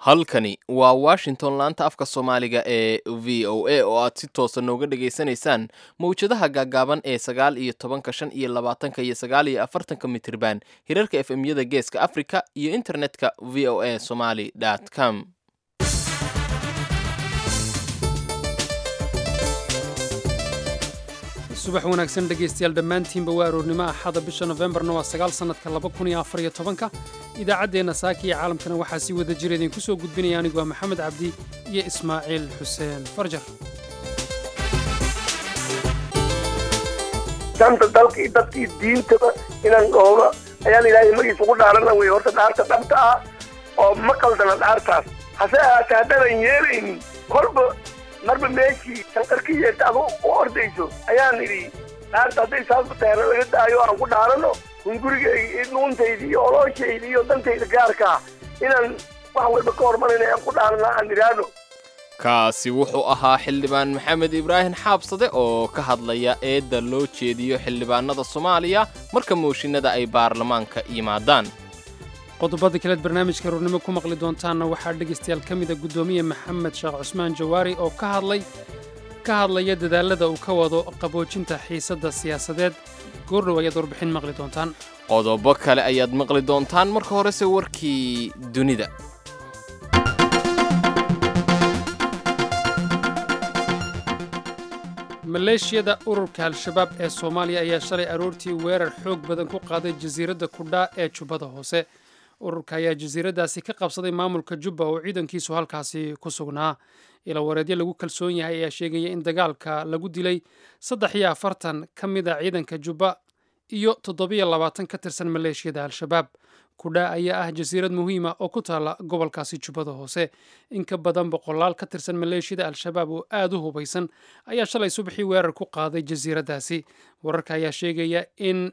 halkani waa washington laanta afka soomaaliga ee v o a oo aad si toosa nooga dhagaysanaysaan mawjadaha gaagaaban ee sagaal iyo tobanka shan iyo labaatanka iyo sagaal iyo afartanka mitirban hirarka f m yada geeska africa iyo internetka v o a somaly com subax wanaagsan dhegaystayaal dhammaantiinba waa aroornimo axada bisha nofembarna waa sagaal sannadka laba kun iyo afar iyo tobanka idaacaddeenna saaka iyo caalamkana waxaa sii wada jira idinku soo gudbinaya anigu waa maxamed cabdi iyo ismaaciil xuseen farjar danta dalka iyo dadkii diintaba inaan dhowno ayaan ilaahay magiis ugu dhaarana wey horta dhaarta dhabta ah oo ma qaldana dhaartaas hase ahaatee haddaanan yeelaynin kolba marba meeshii shanqarka yeerta adu u ordayso ayaan idhi dhaarta hadday saas tahay laga daayo aan ku dhaarano hungurigayga nuuntayda iyo olooshayda iyo dantayda gaarkaa inaan wax walba ka hormarayna aan ku dhaarana aan idhaahno kaasi wuxuu ahaa xildhibaan maxamed ibraahim xaabsade oo ka hadlaya eedda loo jeediyo xildhibaanada soomaaliya marka mooshinada ay baarlamaanka yimaadaan qodobada kaleed barnaamijka aroornimo ku maqli doontaanna waxaa dhegaystayaal ka mida guddoomiye maxamed sheekh cusmaan jawaari oo ka hadlay ka hadlaya dadaalada uu ka wado qaboojinta xiisadda siyaasadeed goordhow ayaad warbixin maqli doontaan qodobo kale ayaad maqli doontaan marka horese warkii dunida maleeshiyada ururka al-shabaab ee soomaaliya ayaa shalay aroortii weerar xoog badan ku qaaday jasiiradda kudhaa ee jubbada hoose ururka ayaa jasiiraddaasi ka qabsaday maamulka jubba oo ciidankiisu halkaasi ku sugnaa ila wareedyo lagu kalsoon yahay ayaa sheegaya in dagaalka lagu dilay saddex iyo afartan ka mid a ciidanka jubba iyo toddobiyo labaatan ka tirsan maleeshiyada al-shabaab kudhaa ayaa ah jasiirad muhiima oo ku taalla gobolkaasi jubbada hoose in ka badan boqolaal ka tirsan maleeshiyada al-shabaab oo aad u hubaysan ayaa shalay subaxii weerar ku qaaday jasiiraddaasi wararka ayaa sheegaya in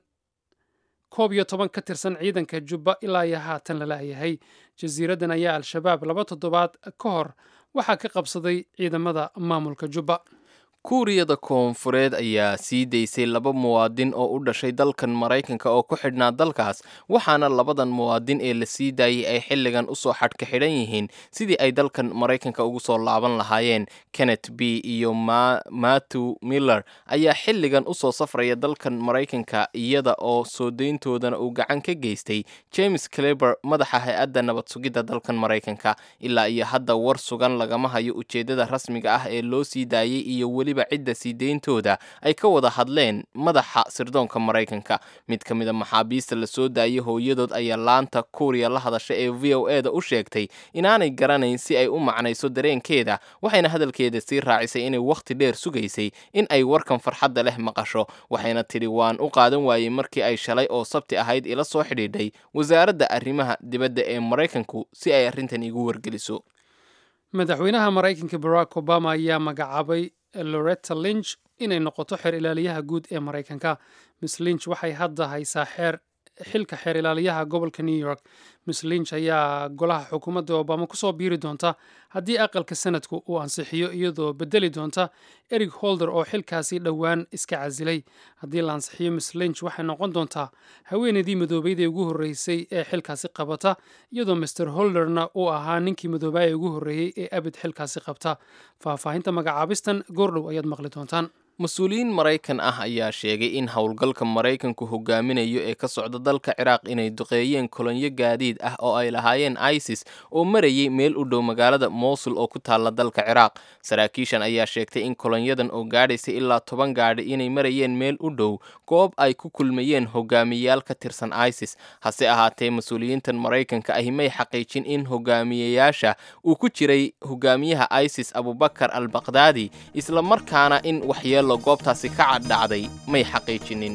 koob iyo toban ka tirsan ciidanka jubba ilaa iyo haatan la la'yahay jasiiraddan ayaa al-shabaab laba toddobaad ka hor waxaa ka qabsaday ciidamada maamulka jubba kuuriyada koonfureed ayaa sii daysay laba muwaadin oo u dhashay dalkan maraykanka oo ku xidhnaa dalkaas waxaana labadan muwaadin ee la sii daayay ay xilligan usoo xadhka xidhan yihiin sidii ay dalkan maraykanka ugu soo laaban lahaayeen kennet b iyo matthew miller ayaa xilligan usoo safraya dalkan maraykanka iyada oo soo dayntoodana uu gacan ka geystay james cleber madaxa hay-adda nabad sugidda dalkan maraykanka ilaa iyo hadda war sugan lagama hayo ujeeddada rasmiga ah ee loo sii daayay iyo weli cidda sii deyntooda ay ka wada hadleen madaxa sirdoonka maraykanka mid ka mida maxaabiista la soo daayay hooyadood ayaa laanta kuuriya la hadasha ee v o e da u sheegtay inaanay garanayn si ay u macnayso dareenkeeda waxayna hadalkeeda sii raacisay inay wakhti dheer sugaysay in ay warkan farxadda leh maqasho waxayna tidhi waan u qaadan waayey markii ay shalay oo sabti ahayd ila soo xidhiidhay wasaaradda arrimaha dibadda ee maraykanku si ay arrintan igu wargeliso madaxweynaha maraykanka barack obama ayaa magacaabay loretta linch inay noqoto xeer ilaaliyaha guud ee maraykanka miss linch waxay hadda haysaa xeer xilka xeer ilaaliyaha gobolka new york miss linch ayaa golaha xukuumadda obama kusoo biiri doonta haddii aqalka sanadku uu ansixiyo iyadoo bedeli doonta eric holder oo xilkaasi dhowaan iska casilay haddii la ansixiyo miss linch waxay noqon doontaa haweeneydii madoobeydee ugu horreysay ee xilkaasi qabata iyadoo master holderna uu ahaa ninkii madoobaaya ugu horreeyey ee abid xilkaasi qabta faahfaahinta magacaabistan goordhow ayaad maqli doontaan mas-uuliyiin maraykan ah ayaa sheegay in howlgalka maraykanku hogaaminayo ee ka socda dalka ciraaq inay duqeeyeen kolonyo gaadiid ah oo ay lahaayeen isis oo marayay meel u dhow magaalada mosul oo ku taalla dalka ciraaq saraakiishan ayaa sheegtay in kolonyadan oo gaadhaysay ilaa toban gaadhi inay marayeen meel u dhow goob ay ku kulmayeen hogaamiyayaal ka tirsan isis hase ahaatee mas-uuliyiintan maraykanka ahi may xaqiijin in hogaamiyayaasha uu ku jiray hogaamiyaha isis abubakar al bakdaadi isla markaana in waxyeelo goobtaasi ka caddhacday may xaqiijinin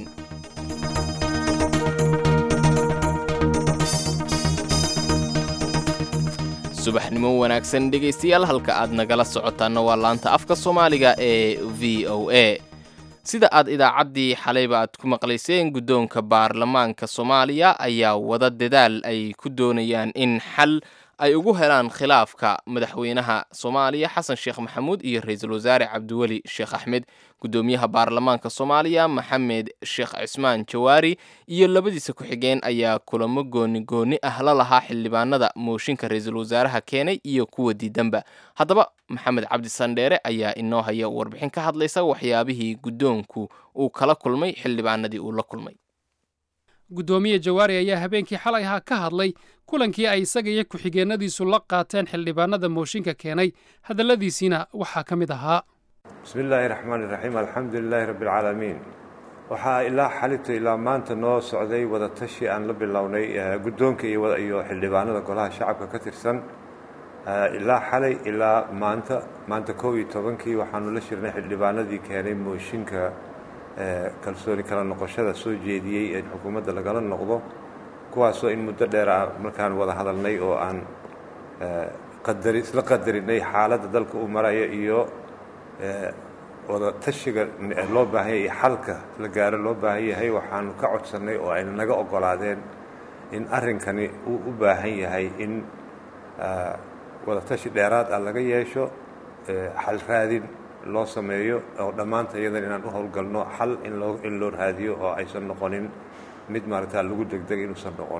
subaxnimo wanaagsan dhegaystayaal halka aad nagala socotaanna waa laanta afka soomaaliga ee v o a sida aad idaacaddii xalayba aad ku maqlayseen guddoonka baarlamaanka soomaaliya ayaa wada dadaal ay ku doonayaan in xal ay ugu helaan khilaafka madaxweynaha soomaaliya xasan sheekh maxamuud iyo ra-iisul wasaare cabdiweli sheekh axmed guddoomiyaha baarlamaanka soomaaliya maxamed sheekh cismaan jawaari iyo labadiisa ku-xigeen ayaa kulamo gooni gooni ah la lahaa xildhibaanada mooshinka ra-iisul wasaaraha keenay iyo kuwa diidanba haddaba maxamed cabdi sandheere ayaa inoo haya warbixin ka hadlaysa waxyaabihii guddoonku uu kala kulmay xildhibaanadii uu la kulmay guddoomiye jawaari ayaa habeenkii xalay ahaa ka hadlay kulankii ay isaga iyo ku-xigeenadiisu la qaateen xildhibaanada mooshinka keenay hadalladiisiina waxaa ka mid ahaa bismi illaahi raxmaan iraxiim alxamdu lilaahi rabbi alcaalamiin waxaa ilaa xalito ilaa maanta noo socday wadatashi aan la bilownay guddoonka iyo xildhibaanada golaha shacabka ka tirsan ilaa xalay ilaa maanta maanta kow iyo tobankii waxaanu la shirnay xildhibaanadii keenay mooshinka kalsooni kala noqoshada soo jeediyey ee xukuumadda lagala noqdo kuwaasoo in muddo dheer ah markaan wada hadalnay oo aan qadari isla qadarinay xaaladda dalka uu maraya iyo wada tashiga loo baahan yahay iyo xalka la gaaro loo baahan yahay waxaanu ka codsannay oo ayna naga oggolaadeen in arrinkani uu u baahan yahay in wada tashi dheeraad ah laga yeesho xal raadin loo sameeyo oo dhammaanta iyadan inaan u howlgalno xal in loo in loo raadiyo oo aysan noqonin mid maaragtaa lagu degdeg inuusan noqon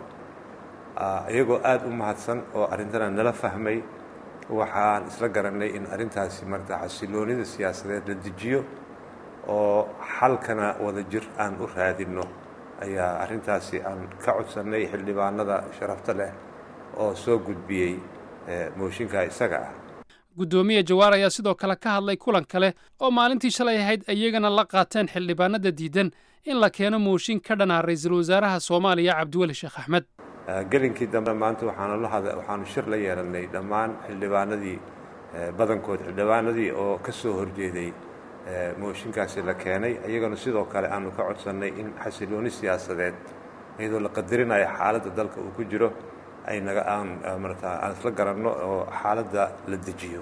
iyagoo aada u mahadsan oo arrintana nala fahmay waxaan isla garannay in arrintaasi marata xasiloonida siyaasadeed la dejiyo oo xalkana wada jir aan u raadinno ayaa arrintaasi aan ka codsannay xildhibaanada sharafta leh oo soo gudbiyey mooshinka isaga ah guddoomiye jawaar ayaa sidoo kale ka hadlay kulan kale oo maalintii shalay ahayd iyagana la qaateen xildhibaanada diidan in la keeno mooshin ka dhanaa ra-iisul wasaaraha soomaaliya cabdiweli sheekh axmed gelinkii dambe maanta waxaanu la hada waxaanu shir la yeelannay dhammaan xildhibaanadii badankood xildhibaanadii oo ka soo horjeeday mooshinkaasi la keenay iyagana sidoo kale aanu ka codsannay in xasilooni siyaasadeed iyadoo la qadarinayo xaaladda dalka uu ku jiro ay naga aan marata aan isla garanno oo xaaladda la dejiyo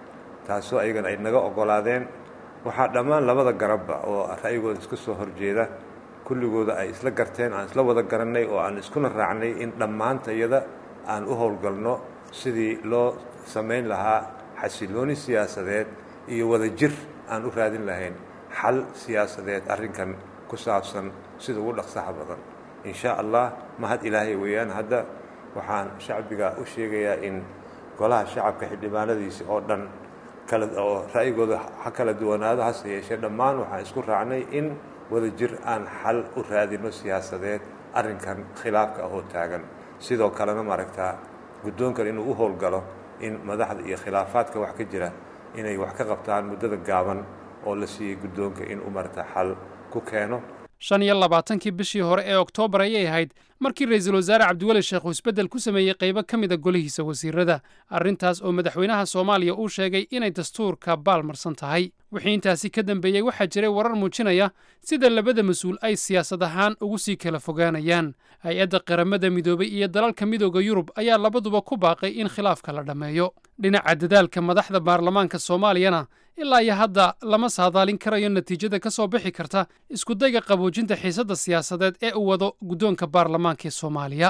taasoo ayagana ay naga oggolaadeen waxaa dhammaan labada garabba oo ra'yigooda iska soo horjeeda kulligooda ay isla garteen aan isla wada garannay oo aan iskuna raacnay in dhammaanta iyada aan u howlgalno sidii loo samayn lahaa xasilooni siyaasadeed iyo wada jir aan u raadin lahayn xal siyaasadeed arrinkan ku saabsan sida ugu dhaqsaha badan in shaa allah mahad ilaahay weeyaan hadda waxaan shacbiga u sheegayaa in golaha shacabka xildhibaanadiisi oo dhan kala oo ra'yigooda ha kala duwanaado hase yeeshee dhammaan waxaan isku raacnay in wada jir aan xal u raadino siyaasadeed arrinkan khilaafka ah oo taagan sidoo kalena maaragtaa guddoonkan inuu u howlgalo in madaxda iyo khilaafaadka wax ka jira inay wax ka qabtaan muddada gaaban oo la siiyey guddoonka inuu maaragtaa xal ku keeno shan iyo labaatankii bishii hore ee oktoobar ayay ahayd markii ra-iisul wasaare cabdiweli sheekh uu isbeddel ku sameeyey qaybo ka mida golihiisa wasiirada arrintaas oo madaxweynaha soomaaliya uu sheegay inay dastuurka baalmarsan tahay wixii intaasi ka dambeeyey waxaa jiray warar muujinaya sida labada mas-uul ay siyaasad ahaan ugu sii kala fogaanayaan hay-adda qaramada midoobay iyo dalalka midooda yurub ayaa labaduba ku baaqay in khilaafka la dhammeeyo dhinaca dadaalka madaxda baarlamaanka soomaaliyana ilaa iyo hadda lama saadaalin karayo natiijada ka soo bixi karta iskudayga qaboojinta xiisadda siyaasadeed ee uu wado guddoonka baarlamaanka ee soomaaliya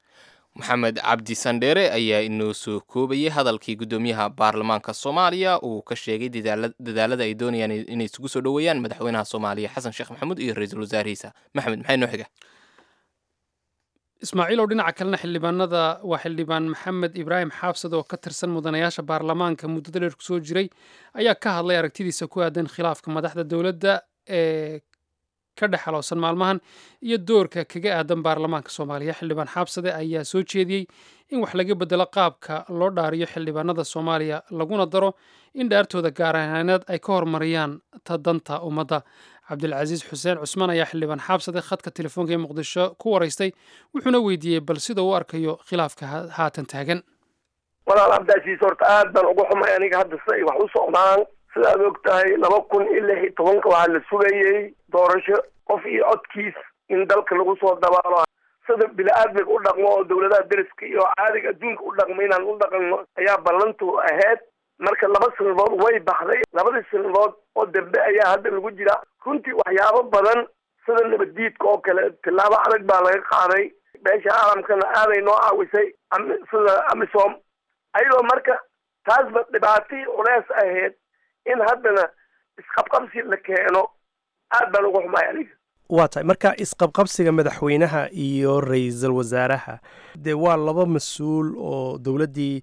maxamed cabdi sandheere ayaa inoo soo koobayay hadalkii guddoomiyaha baarlamaanka soomaaliya uu ka sheegay dadaalada ay doonayaan inay isugu soo dhoweeyaan madaxweynaha soomaaliya xasan sheekh maxamuud iyo ra-iisul wasaarihiisa maxamed maxay noo xiga ismaaciilow dhinaca kalena xildhibaanada waa xildhibaan maxamed ibraahim xaabsad oo ka tirsan mudanayaasha baarlamaanka muddada dheer kusoo jiray ayaa ka hadlay aragtidiisa ku aadan khilaafka madaxda dowladda ee ka dhex halowsan maalmahan iyo doorka kaga aadan baarlamaanka soomaaliya xildhibaan xaabsade ayaa soo jeediyey in wax laga bedelo qaabka loo dhaariyo xildhibaanada soomaaliya laguna daro in dhaartooda gaar ahaaneed ay ka hormariyaan ta danta ummadda cabdilcasiis xuseen cusmaan ayaa xildhibaan xaabsade khadka telefoonka ee muqdisho ku waraystay wuxuuna weydiiyey bal sida uu arkayo khilaafka haatan taagan walaal cabdaasiis horta aad baan uga xumay aniga hadda si ay wax u socdaan sidaad og tahay laba kun iyo lix iyo tobanka waxaa la sugayey doorasho qof iyo codkiis in dalka lagu soo dabaalo sida bini-aadmiga u dhaqmo oo dawladaha deriska iyo caadiga adduunka u dhaqmo inaan u dhaqanno ayaa ballantu ahayd marka laba sanadood way baxday labadii sanadood oo dambe ayaa hadda lagu jira runtii waxyaabo badan sida nabaddiidka oo kale tillaabo adag baa laga qaaday beesha caalamkana aaday noo caawisay sida amisom ayadoo marka taasba dhibaatii culeys ahayd in haddana isqabqabsi la keeno aad baan uga xumay aniga waa tahay marka isqabqabsiga madaxweynaha iyo ra-iisul wasaaraha dee waa laba mas-uul oo dowladdii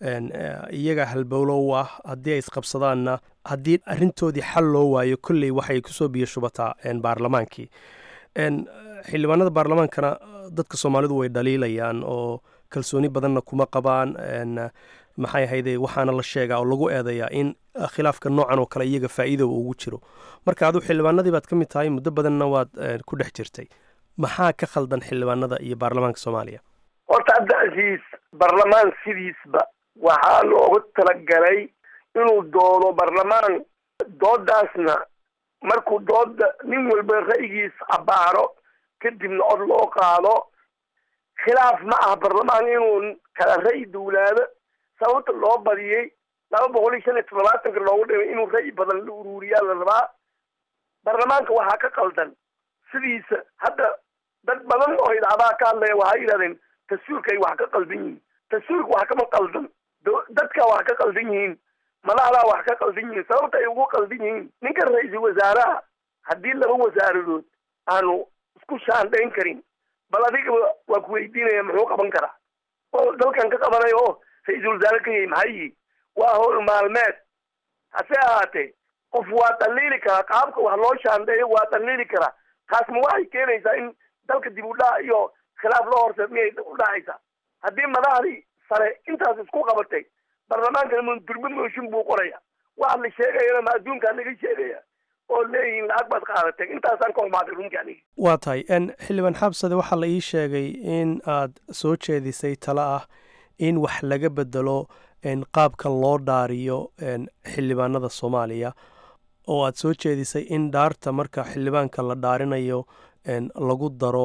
iyaga halbowlo u ah haddii ay isqabsadaanna haddii arrintoodii xal loo waayo kolley waxay kusoo biyo shubataa baarlamaankii xildhibaanada baarlamaankana dadka soomaalidu way dhaliilayaan oo kalsooni badanna kuma qabaan maxay ahayde waxaana la sheegaa oo lagu eedayaa in khilaafka noocan oo kale iyaga faa'iida ugu jiro marka aduu xildhibaanadii baad ka mid tahay muddo badanna waad ku dhex jirtay maxaa ka khaldan xildhibaanada iyo baarlamaanka soomaaliya horta cabdicasiis baarlamaan sidiisba waxaa loogu talagalay inuu doono baarlamaan doodaasna markuu dooda nin walba ra'yigiis cabaaro kadibna cod loo qaado khilaaf ma aha baarlamaan inuu kala ra'yi duulaado sababta loo badiyey laba boqol iyo shan iyo toddobaatanka loogu dhimay inuu ra'yi badan la uruuriyaa la rabaa baarlamaanka waxaa ka qaldan sidiisa hadda dad badan oo idacadaha ka hadlaya waxay yidhahdeen dastuurka ay wax ka qaldan yihiin dastuurka wax kama qaldan dadka wax ka qaldan yihiin madaxdaa wax ka qaldan yihiin sababta ay ugu qaldan yihiin ninka ra-iisul wasaaraha haddii laba wasaaradood aanu isku shaandhayn karin bal adigaba waa ku weydiinaya muxuu qaban karaa oo dalkan ka qabanayo oo ra-iisul wasaare ka yahay maxay yihi waa howl maalmeed hase ahaatee qof waa dhaliili karaa qaabka wax loo shaandheeyo waa dhaliili karaa taas ma waxay keenaysaa in dalka dib u dhac iyo khilaaf loo horse miyay u dhacaysaa haddii madaxdii sare intaas isku qabatay baarlamaankana durbe mooshin buu qoraya waxa la sheegayana ma adduunkaa laga sheegaya oo leeyihiin lacag baad qaadatay intaasaan ka humaaday runtii aniga waa tahay xildhibaan xabsade waxaa la ii sheegay in aad soo jeedisay talo ah in wax laga bedelo qaabkan loo dhaariyo xildhibaanada soomaaliya oo aad soo jeedisay in dhaarta marka xildhibaanka la dhaarinayo lagu daro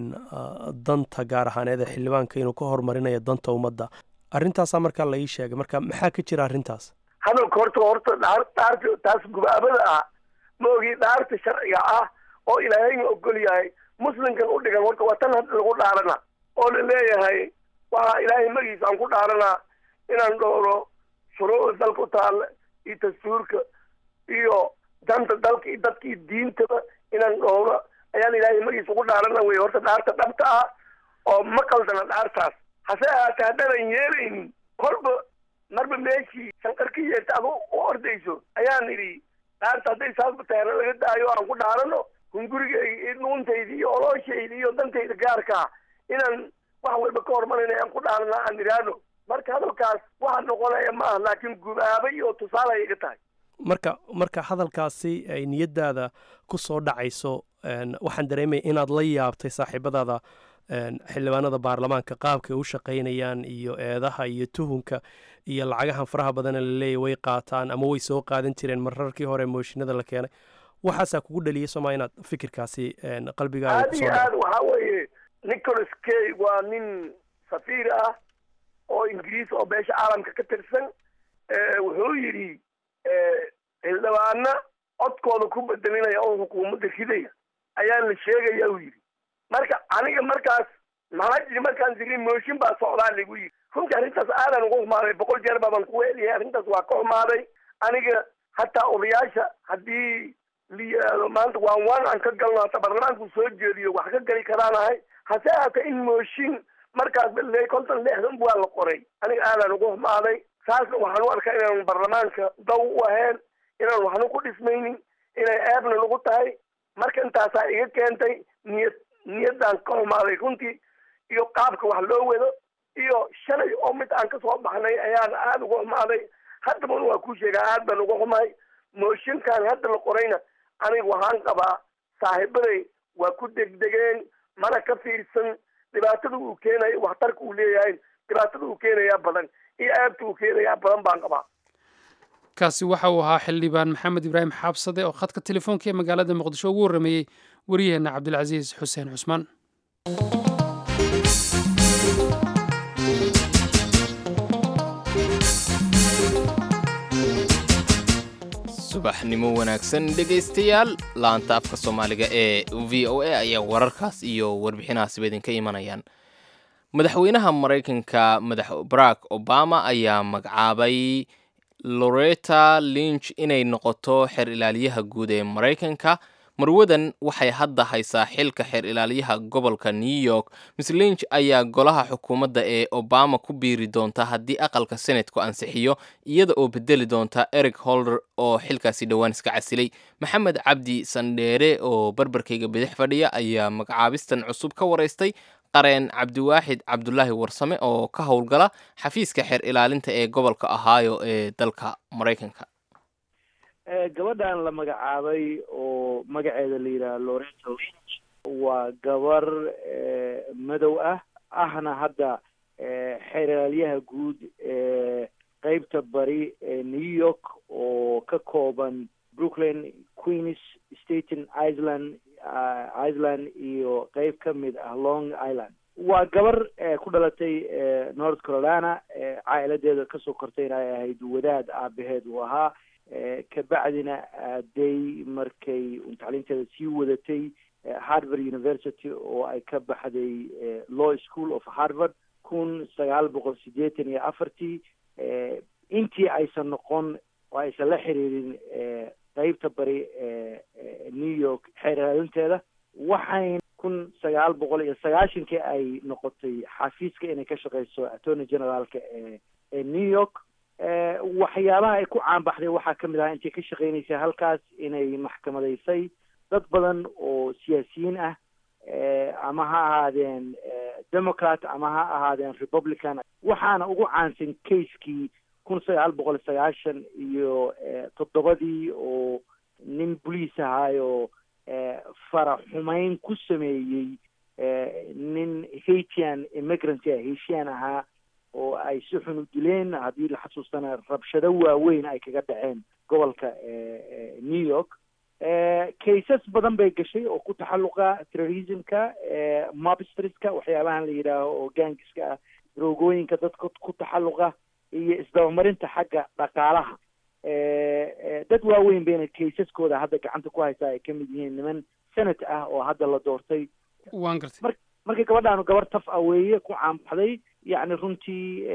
danta gaar ahaaneed ee xildhibaanka inuu ka horumarinayo danta ummadda arrintaasaa markaa la ii sheegay marka maxaa ka jira arrintaas hadalka horta horta dhaar dhaarta taas gubaabada ah ma ogi dhaarta sharciga ah oo ilaahayna ogol yahay muslimkan u dhigan horta waa tan hadda lagu dhaarana oo la leeyahay waxaa ilaahay magiisa aan ku dhaaranaa inaan dhowro shuruucda dalka u taalla iyo dastuurka iyo danta dalka iyo dadka iyo diintaba inaan dhowro ayaan ilaahay magiisa ugu dhaarana wey horta dhaarta dhabta ah oo ma qaldana dhaartaas hase ahaatee haddaanan yeelaynin kolba marba meeshii shanqar ka yeerta adu u ordayso ayaan idhi dhaarta hadday saasba taana laga daayo aan ku dhaarano hungurigayga nuuntayda iyo olooshayda iyo dantayda gaarkaa inaan wax walba ka hormarayna aan ku dhaarana aan idhaahno marka hadalkaas waxa noqonaya ma aha laakiin gubaaba iyo tusaale ay iga tahay marka marka hadalkaasi ay niyadaada ku soo dhacayso waxaan dareemaya inaad la yaabtay saaxiibadaada xildhibaanada baarlamaanka qaabkay u shaqaynayaan iyo eedaha iyo tuhunka iyo lacagahan faraha badana laleeyahy way qaataan ama way soo qaadan jireen mararkii hore mooshinada la keenay waxaasaa kugu dhaliyay sooma inaad fikirkaasi qalbigaaga aad iyo aad waxaa weeye nicholas kay waa nin safiir ah oo ingiriis oo beesha caalamka ka tirsan wuxuu yidhi xildhibaana codkooda ku bedelinaya oo xukuumadda ridaya ayaa la sheegaya uu yidhi marka aniga markaas maxaa jiri markaan jiri mooshin baa socdaa lagu yidhi runtii arrintaas aadan uga xumaaday boqol jeer baaban ku weeliyahay arrintaas waa ka xumaaday aniga hataa odayaasha haddii la yidhaahdo maanta waan waan aan ka galno hata baarlamaanku soo jeediyo wax ka gali karaanahay hase ahaatee in mooshin markaas bale konton lixdan waa la qoray aniga aadan uga xumaaday saasna waxaan u arkaa inaanu baarlamaanka daw u ahayn inaan waxna ku dhismaynin inay eebna lagu tahay marka intaasaa iga keentay niyad niyaddaan ka xumaaday runtii iyo qaabka wax loo wado iyo shalay oo mid aan kasoo baxnay ayaan aada uga xumaaday haddabana waa kuu sheegaa aad baan uga xumahay mooshinkan hadda la qorayna aniga waxaan qabaa saaxiibaday waa ku degdegeen mana ka fiirsan dhibaatada uu keenayo waxtarka uu leeyahay dhibaatada uu keenayaa badan iyo aabta uu keenayaa badan baan qabaa kaasi waxa uu ahaa xildhibaan maxamed ibraahim xaabsade oo khadka telefoonka ee magaalada muqdisho ugu warrameeyey wariyaheenna cabdilcasiis xuseen cusmaan subaxnimo wanaagsan dhegaystayaal laanta afka soomaaliga ee v o a ayaa wararkaas iyo warbixinahaasiba idinka imanayaan madaxweynaha maraykanka madax barack obama ayaa magacaabay loreta lynch inay noqoto xeer ilaaliyaha guud ee maraykanka marwadan waxay hadda haysaa xilka xeer ilaaliyaha gobolka new york miss lynch ayaa golaha xukuumadda ee obama ku biiri doonta haddii aqalka senatku ansixiyo iyada oo bedeli doonta eric holder oo xilkaasi dhowaan iska casilay maxamed cabdi sandheere oo barbarkayga bidix fadhiya ayaa magacaabistan cusub ka waraystay qareen cabdiwaaxid cabdulaahi warsame oo ka howlgala xafiiska xeer ilaalinta ee gobolka ohio ee dalka maraykanka gabadhan la magacaabay oo magaceeda la yidhaha loreta lynch waa gabar madow ah ahna hadda xeeraalyaha guud ee qeybta bari ee new york oo ka kooban brooklyn queens staten island iceland iyo qeyb ka mid ah long island waa gabar ku dhalatay north carolina caa'iladeeda kasoo kortayna ay ahayd wadaad aabaheed uu ahaa kabacdina aaday markay tacliinteeda sii wadatay harvard university oo ay ka baxday law school of harvard kun sagaal boqol siddeetan iyo afartii intii aysan noqon oo aysan la xiriirin qeybta bari new york xeeraalinteeda waxayn kun sagaal boqol iyo sagaashankii ay noqotay xafiiska inay ka shaqeyso attorney generaalka ee ee new york waxyaabaha ay ku caanbaxday waxaa kamid ahaa intay ka shaqeynaysay halkaas inay maxkamadaysay dad badan oo siyaasiyiin ah ama ha ahaadeen democrat ama ha ahaadeen republican waxaana ugu caansan casekii kun sagaal boqol sagaashan iyo toddobadii oo nin boliis ahaayo fara xumeyn ku sameeyey nin haitian immigrant ah heshian ahaa oo ay si xun u dileen haddii la xasuustana rabshado waaweyn ay kaga dhaceen gobolka new york cases badan bay gashay oo ku taxalluqa terrorismka mobstreska waxyaabahan la yidhaaho oo gaangiska ah droogooyinka dadka ku taxalluqa iyo isdabamarinta xagga dhaqaalaha dad waaweyn bayna casaskooda hadda gacanta ku haysaa ay kamid yihiin niman senate ah oo hadda la doortay waan gartay mar markii gabadhaanu gabar taf ah weeye ku caanbaxday yacni runtii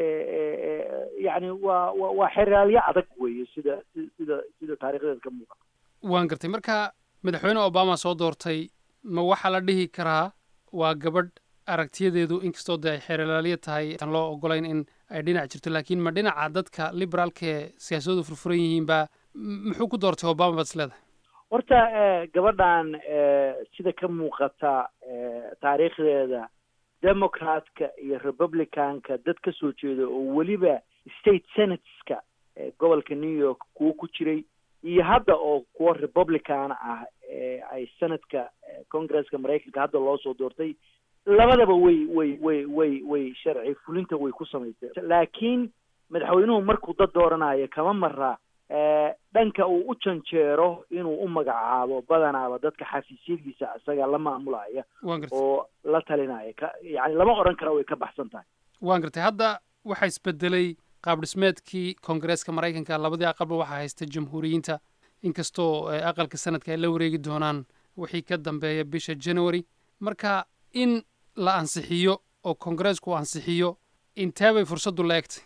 yacni waa wa waa xeraalyo adag weeye sida sida sida taarikhdeeda ka muuqata waan gartay marka madaxweyne obama soo doortay ma waxaa la dhihi karaa waa gabadh aragtiyadeedu inkastoo dee ay xeeralaaliya tahay aan loo ogolayn in ay dhinac jirto laakiin ma dhinaca dadka liberaalka ee siyaasadoodu furfuran yihiinba muxuu ku doortay obama baad is leedahay horta gabadhan sida ka muuqata taariikhdeeda democratka iyo republicanka dad ka soo jeeda oo weliba state senateska gobolka new york kuwo ku jiray iyo hadda oo kuwo republican ah ay senadka congresska maraykanka hadda loo soo doortay labadaba way way way way way sharci fulinta way ku samaysay laakiin madaxweynuhu markuu dad dooranayo kama maraa dhanka uu u janjeero inuu u magacaabo badanaaba dadka xafiisyadiisa isaga la maamulaya waan gartay oo la talinaya ka yani lama odhan kara way ka baxsan tahay waan gartay hadda waxaa isbedelay qaab dhismeedkii koongareeska maraykanka labadii aqalba waxaa haysta jamhuuriyiinta inkastoo aqalka sanadka ay la wareegi doonaan wixii ka dambeeya bisha january marka in la ansixiyo oo koongareesku ansixiyo intee bay fursaddu la egtay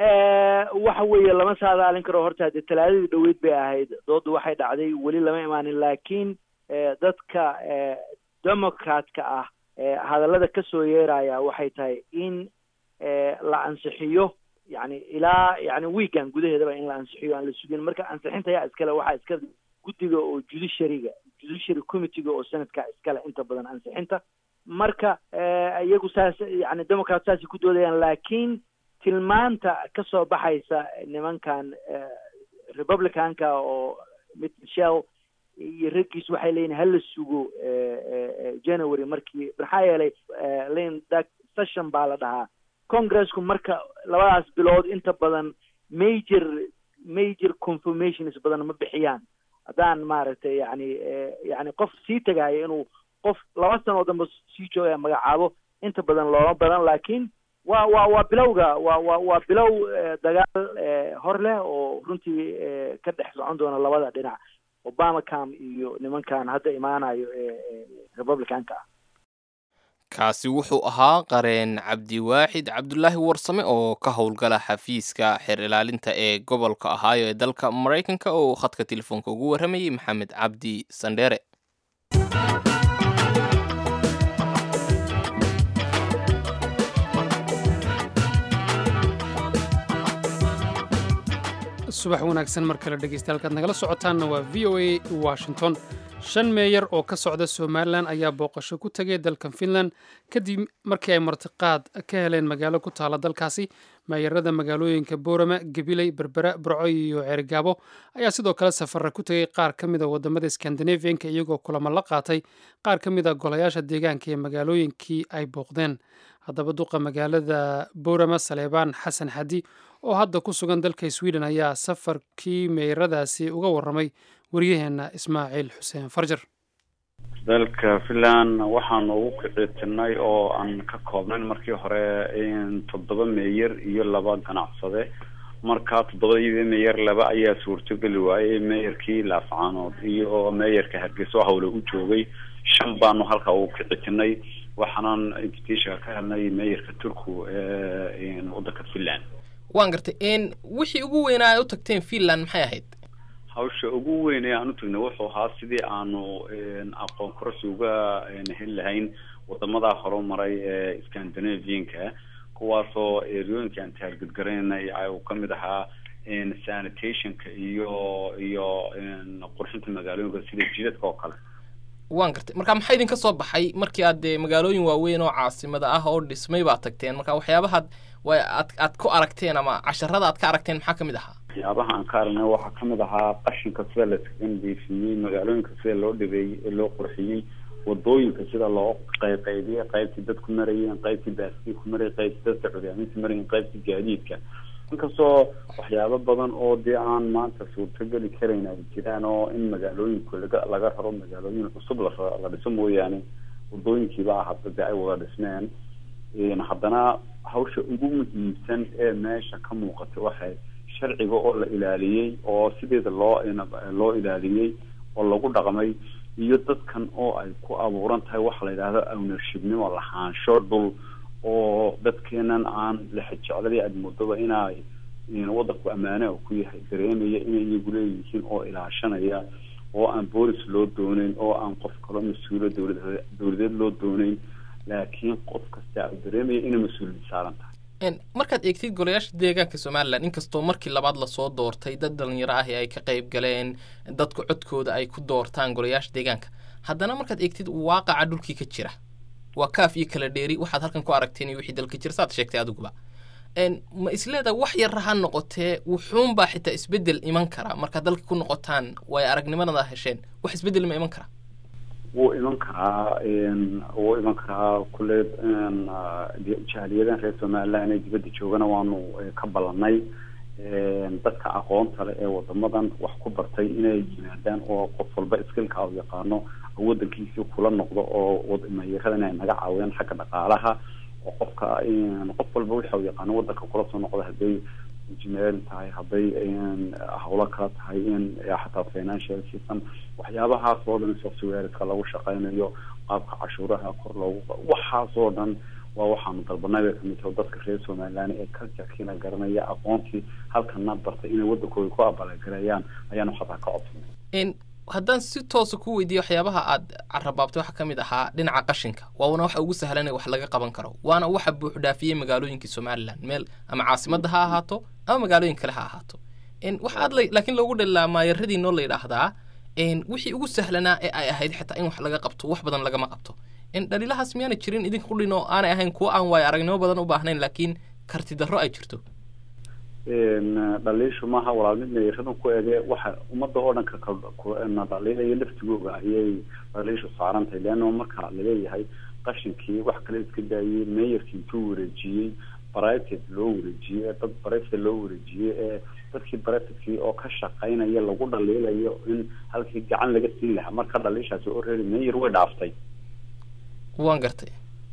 waxa weeye lama saadaalin karo horta dee talaadadii dhaweyd bay ahayd doodu waxay dhacday weli lama imaanin laakiin dadka democratka ah hadallada kasoo yeeraya waxay tahay in la ansixiyo yani ilaa yani weekan gudaheedaba in la ansixiyo aan la sugin marka ansixinta yaa iskale waxaa iska guddiga oo judiciaryga judiciary committeega oo sanadka iskale inta badan ansixinta marka iyagu saas yani democrat saasay ku doodayaan laakiin tilmaanta kasoo baxaysa nimankan republicanka oo mid michel iyo raggiis waxay leeyihin hala sugo january markii maxaa yeelay lin dak session baa la dhahaa congressku marka labadaas bilood inta badan major major confirmations badan ma bixiyaan haddaan maaragtay yani yani qof sii tagaayo inuu qof laba sano oo dambe sii joogaya magacaabo inta badan looma badan laakiin waa waa waa bilowga waa waa waa bilow dagaal hor leh oo runtii ka dhex socon doona labada dhinac obama cam iyo nimankan hadda imaanayo ee republicanka ah kaasi wuxuu ahaa qareen cabdiwaaxid cabdulaahi warsame oo ka howlgala xafiiska xeer ilaalinta ee gobolka ohaayo ee dalka maraykanka oo khadka telefoonka ugu warramayay maxamed cabdi sandheere subax wanaagsan mar kale dhegeysta halkaad nagala socotaanna waa v o a washington shan meeyar oo ka socda somalilan ayaa booqasho ku tegay dalkan finland kadib markii ay martiqaad ka heleen magaalo ku taala dalkaasi meeyarada magaalooyinka boorama gabiley berbera burco iyo ceerigaabo ayaa sidoo kale safara ku tegay qaar ka mida wadamada skandinafianka iyagoo kulamo la qaatay qaar ka mid a golayaasha deegaanka ee magaalooyinkii ay booqdeen haddaba duqa magaalada boorama saleebaan xasan xadi oo hadda ku sugan dalka sweden ayaa safarkii meyradaasi uga warramay waryaheena ismaaciil xuseen farjar dalka finland waxaanu ugu kicitinay oo aan ka koobnayn markii hore toddoba meeyer iyo laba ganacsade marka toddobadii meeyer laba ayaa suurtogeli waayey meeyarkii laafcaanood iyo meeyarka hargeysa oo hawle u joogay shan baanu halkaa ugu kicitinay waxaanan invitationka ka helnay meeyarka turku ee wadanka finland waan gartay wixii ugu weynaa ay u tagteen finland maxay ahayd hawsha ugu weyn ee aan u tagnay wuxuu ahaa sidii aanu aqoon kororsi uga heli lahayn wadamada horumaray ee scandinavianka kuwaasoo eryooyinka aan taargudgaraynay uu kamid ahaa sanitationka iyo iyo qurxinta magaalooyinka sida jidadka oo kale waan gartay marka maxaa idinka soo baxay markii aad dee magaalooyin waaweyn oo caasimada ah oo dhismay baad tagteen marka waxyaabahaad way aad aad ku aragteen ama casharada aad ka aragteen maxaa kamid ahaa waxyaabaha aan ka aragnay waxaa kamid ahaa qashinka sida layskaga nadiifiyey magaalooyinka sida loo dhibeeyey loo qurxiyey wadooyinka sida loo qayqaybiyey qaybtii dadku marayeen qaybtii baaskii ku marayay qaybtii dadka curyaaminta marayeen qaybtii gaadiidka inkastoo waxyaabo badan oo dee aan maanta suurtogeli karayn ay jiraan oo in magaalooyinku laga laga raro magaalooyin cusub la la dhiso mooyaane wadooyinkiiba ah hadda dee ay wada dhismeen haddana hawsha ugu muhiimsan ee meesha ka muuqata waxay sharciga oo la ilaaliyey oo sideeda loo loo ilaaliyey oo lagu dhaqmay iyo dadkan oo ay ku abuuran tahay waxa la yidhahdo ownershipnimo lahaansho dhul oo dadkeenan aan lexejecladii aada moodaba inay wadanku ammaane ku yahay dareemaya inay iyagu leeyihiin oo ilaashanaya oo aan boolis loo dooneyn oo aan qof kaloo mas-uulo dowlad dowladeed loo dooneyn laakiin qof kasta u dareemaya inay mas-uuliyad saaran tahay markaad eegtid golayaasha deegaanka somalilan inkastoo markii labaad lasoo doortay dad dhalinyaro ah ee ay ka qayb galeen dadku codkooda ay ku doortaan golayaasha deegaanka haddana markaad eegtid waaqaca dhulkii ka jira waa kaaf iyo kala dheeri waxaad halkan ku aragteen iyo wixii dalka jira saad sheegtay adiguba ma isleeda wax yar ha noqotee wuxuunbaa xitaa isbedel iman kara markaad dalka ku noqotaan way aragnimadada hesheen wax isbedel ma iman kara wuu iman karaa wuu iman karaa kule jahaliyadan reer somaliland ee dibadda joogana waanu ka ballanay dadka aqoonta leh ee wadamadan wax ku bartay inay yimaadaan oo qof walba iskilka u yaqaano wadankiisii kula noqdo oo mayaradan ay naga caawiyaan xagga dhaqaalaha oo qofka qof walba waxa uu yaqaano wadanka kula soo noqda hadday engineering tahay hadday hawlo kala tahay in xataa financial system waxyaabahaas oo dhan softwareka lagu shaqeynayo qaabka cashuuraha kor loogu waxaas oo dhan waa waxaanu dalbanay bay kamid tahay dadka reer somaliland ee culturekiina garanaya aqoontii halkana bartay inay wadankooda ku abaalgareeyaan ayaanu xataa ka codsanay haddaan si toosa ku weydiiyo waxyaabaha aad carabaabtay waxaa ka mid ahaa dhinaca qashinka waana waxa ugu sahlan wax laga qaban karo waana waxa buuxdhaafiyey magaalooyinkii somalilan meel ama caasimadda ha ahaato ama magaalooyin kale ha ahaato waxa aad laakiin loogu dhalilaa maayaradiinoo la yidhaahdaa wixii ugu sahlanaa ee ay ahayd xitaa in wax laga qabto wax badan lagama qabto dhaliilahaas miyaana jirin idinka qudhin oo aanay ahayn kuwo aan waayo aragnimo badan u baahnayn laakiin karti darro ay jirto dhaliishu maaha walaal mid meeradan ku ege waxa ummadda oo dhanka na dhaliilaya laftigooga ayay dhaliishu saaran tahay leanna marka laleeyahay qashinkii wax kale iska daayey meeyarkii intuu wareejiyey private loo wareejiyey dad private loo wareejiyey ee dadkii privatekii oo ka shaqaynaya lagu dhaliilayo in halkii gacan laga siin lahaa marka dhaliishaasi oo reeri meeyar way dhaaftay waan gartay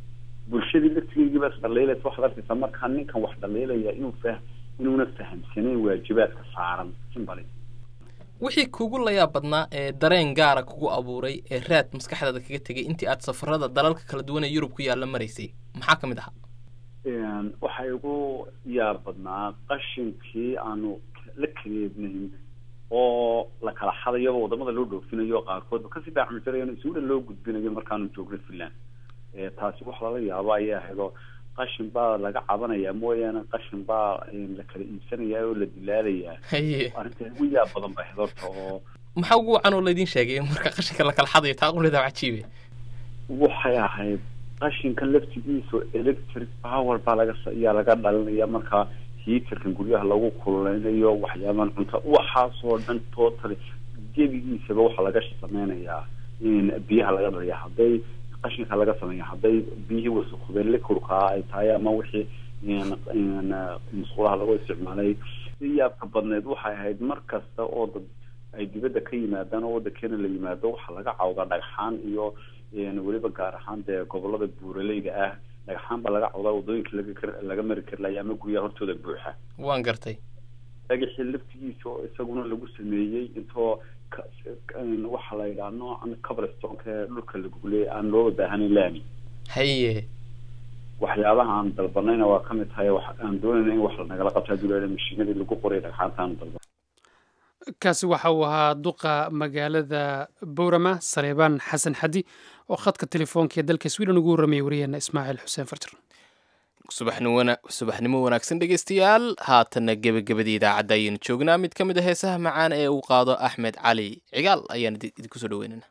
bulshadii laftigeygiiba is dhaliilaysa waxaad arkaysaa markaa ninkan wax dhaliilaya inuu fah inuuna fahamsanayn waajibaadka saaran simbali wixii kugu layaab badnaa ee dareen gaara kugu abuuray ee raad maskaxdaada kaga tegay intii aad safarada dalalka kala duwan ee yurub ku yaalla maraysay maxaa ka mid ahaa waxaa igu yaab badnaa qashinkii aanu la kareednayn oo la kala xadayaba wadamada loo dhoofinayo qaarkoodba kasii daacmijarayan isugu dhan loo gudbinayo markaanu joogno finland taasi wax lala yaabo ayay ahayd oo qashin baa laga cabanayaa mooyaane qashin baa la kala iibsanayaa oo la dilaalayaa haye arrinta ugu yaab badan bay ahayd horta oo maxaa ugu wacan oo laydin sheegay marka qashinka la kala xadayo taa quleeda cajiibe waxay ahayd qashinkan laftigiisa electric power baa laga ayaa laga dhalinaya markaa hiitarkan guryaha lagu kululeynayo waxyaabahan cunta waxaasoo dhan totally gebigiisaba waxaa laga sameynayaa in biyaha laga dhaliya hadday qashinka laga sameeya hadday biyihii wasakubeen likurkaa ay tahay ama wixii musqulaha lagu isticmaalay si yaabka badneed waxay ahayd mar kasta oo dad ay dibadda ka yimaadaan oo waddankeena la yimaado waxaa laga cawdaa dhagxaan iyo weliba gaar ahaan dee gobolada buuraleyda ah dhagxaan baa laga cawdaa wadooyinka laga laga mari kari laaya ama guryaha hortooda buuxa waan gartay dhagaxii laftigiisa oo isaguna lagu sameeyey intoo waxaa la yidhaha noocan coblestonka ee dhulka laguley aan looba baahanayn laami haye waxyaabaha aan dalbanayna waa kamid tahay wax aan doonayna in wax nagala qabto haddii la mashiinadii lagu qoray dhagxaanta aan dalban kaasi waxa uu ahaa duqa magaalada bowrama saleebaan xasan xadi oo khadka telefoonka ee dalka sweden ugu warramayay wariyaheena ismaaciil xuseen farjar subaxnimo wanaagsan dhegeystayaal haatanna gebagabadii idaacadda ayaynu joognaa mid ka mid a heesaha macaan ee uu qaado axmed cali cigaal ayaan idinku soo dhaweynana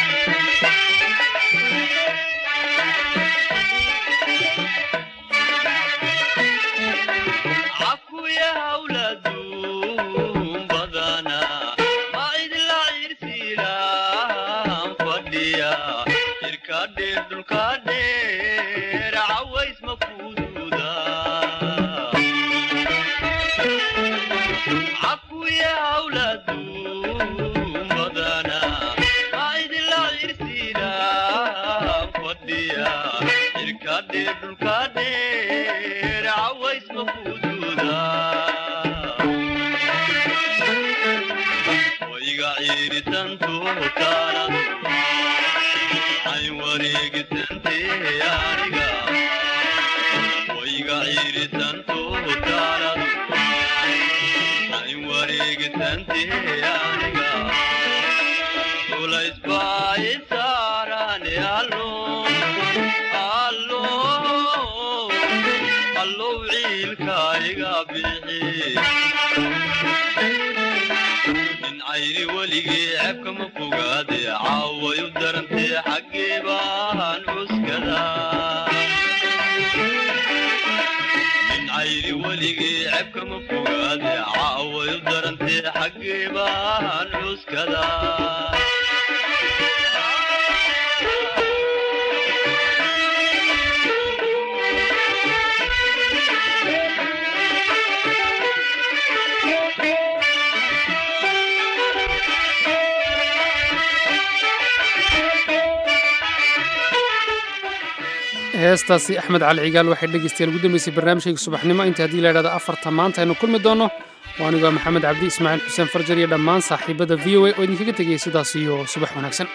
heestaasi axmed cali cigaal waxay dhegeystayaal ugu dambeysay barnaamijkayga subaxnimo inta haddii la idhahdo afarta maanta aynu kulmi doonno waa anigoo maxamed cabdi ismaaciil xuseen farjar iyo dhammaan saaxiibada v o a oo idinkaga tegaya sidaas iyo subax wanaagsan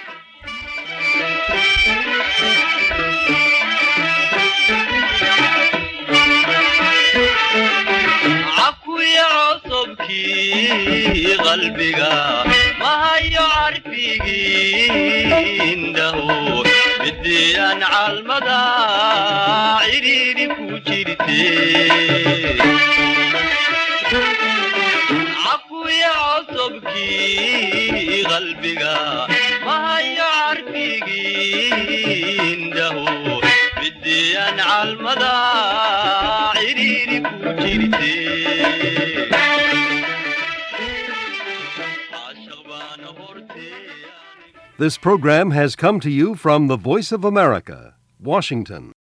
qalbiga mahayo carfigiindaho midiyaan calmada cidhiidhi ku jirte cakuya cosobkii qalbiga mahayo carfigiindaho midiyaan calmada cidhiidhi ku jirte This program has come to you from the Voice of America, Washington.